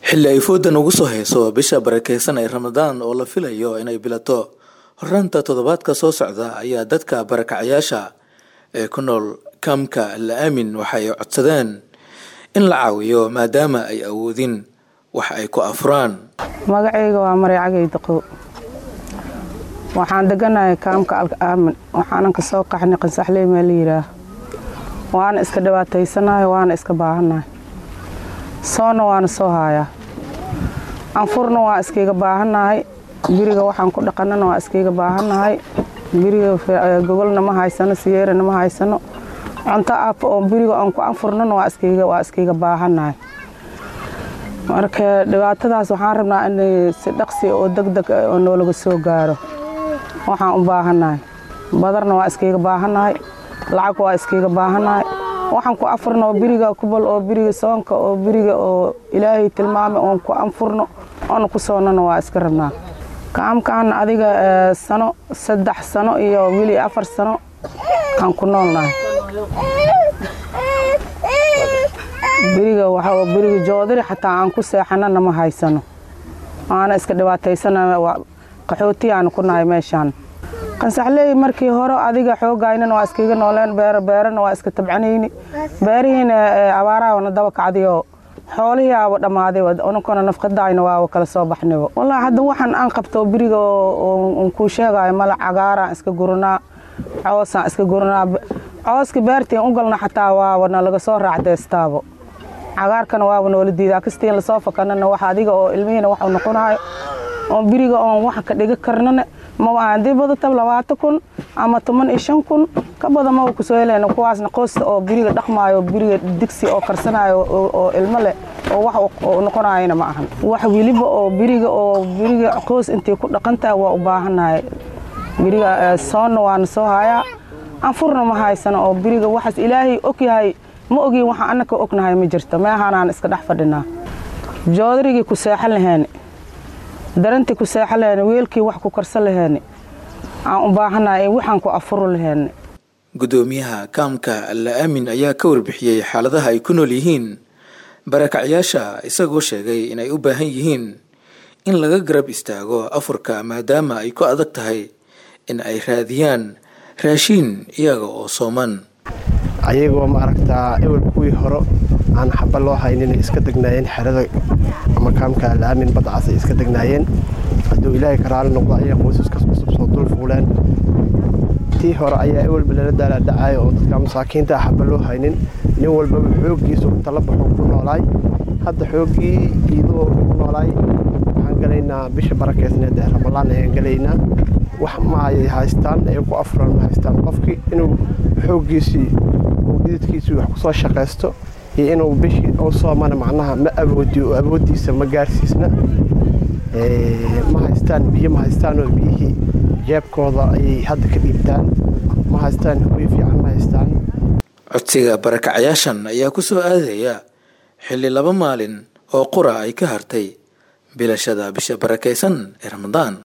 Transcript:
xilli ay foodan ugu soo hayso bisha barakeysan ee ramadaan oo la filayo inay bilato horraanta toddobaadka soo socda ayaa dadka barakacayaasha ee ku nool kaamka la aamin waxay codsadeen in la caawiyo maadaama ay awoodin wax ay ku afuraan magacayga waa maray cagay daqow waxaan deganahay kaamka alka aamin waxaanan ka soo qaxnay qansaxley maa la yidhaah waana iska dhibaataysanahay waana iska baahannahay soonna waana soo haayaa anfurna waa iskayga baahannahay biriga waxaan ku dhaqanana waa iskayga baahannahay biriga gogolna ma haysano siyeerana ma haysano cunto aafo oo biriga aan ku anfurnana waa iskayga baahannahay marka dhibaatadaas waxaan rabnaa in si dhaqsi oo degdeg oo noolaga soo gaaro waxaan u baahannahay badarna waa iskayga baahannahay lacag waa iskayga baahannahay waxaan ku afurno oo biriga kubal oo biriga soonka oo biriga oo ilaahay tilmaamay oon ku anfurno oona ku soonnana waa iska rabnaa kaamkaan adiga sano saddex sano iyo wili afar sano aan ku noolnahay biriga waxaa biriga joodari xataa aan ku seexanana ma haysano aana iska dhibaataysana qaxooti aanu ku nahay meeshaan qansaxleey markii hore adiga xoogaynana waa iskaiga nooleen beero beerana waa iska tabcanayni beerihiina abaaraana daba kacdayoo xoolihii aaba dhammaaday ununkuna nafqadaayna waaba kala soo baxnayba wallaahi hadda waxaan aan qabto biriga on kuu sheegayo mala cagaaraan iska guranaa coosaan iska guranaa cooska beertiin u galna xataa waaba nalaga soo raacdeystaabo cagaarkana waaba noola diidaa kastiin lasoo fakanana wax adiga oo ilmihiina waxu noqonayo oo biriga oon wax ka dhiga karnana maba haddii badata labaatan kun ama toban iyo shan kun ka badan maba kusoo helayna kuwaasna qoosta oo biriga dhaqmaayo biriga digsi oo karsanayo oo ilmo leh oo wax noqonayana ma ahan wax weliba oo biriga oo biriga qoos intay ku dhaqantahay waa u baahannahay biriga soonna waana soo hayaa anfurna ma haysano oo biriga waxaas ilaahay og yahay ma ogiin waxaan annaka ognahay ma jirto meehanaan iska dhex fadhinaa joodarigii ku seexan laheeni darantii ku seexan laheeni weelkii wax ku karsan laheeni aan u baahannahay waxaan ku afuro laheeni guddoomiyaha kaamka alla aamin ayaa ka warbixiyey xaaladaha ay ku nool yihiin barakacyaasha isagoo sheegay inay u baahan yihiin in laga garab istaago afurka maadaama ay ku adag tahay in ay raadiyaan raashiin iyaga oo sooman ayagoo maaragtaa ewel kuwii hore aan xaba loo haynin iska degnaayeen xerada ama kaamka alaamin badcas ay iska degnaayeen hadduu ilaahay karaali noqdo ayaa qoysaskas cusub soo dul fuuleen tii hore ayaa ewelba lala daalaadhacayo oo dadka masaakiinta ah xaba loo haynin nin walbaba xooggiisu tala baxuu ku noolaay hadda xooggii iidoo ku noolaay waxaan galaynaa bisha barakeysneed ee ramalaan ayaan galaynaa wax ma ay haystaan ay ku afuraan ma haystaan qofkii inuu xooggiisii uu dhididkiisii wax ku soo shaqaysto iyo inuu bishii u soomana macnaha ma awoodiyo oo awooddiisa ma gaarsiisna ma haystaan biyo ma haystaanoo biyihii jeebkooda ayay hadda ka dhiibtaan ma haystaan hoy fiican ma haystaan codsiga barakacayaashan ayaa ku soo aadaya xilli laba maalin oo qura ay ka hartay bilashada bisha barakaysan ee ramadaan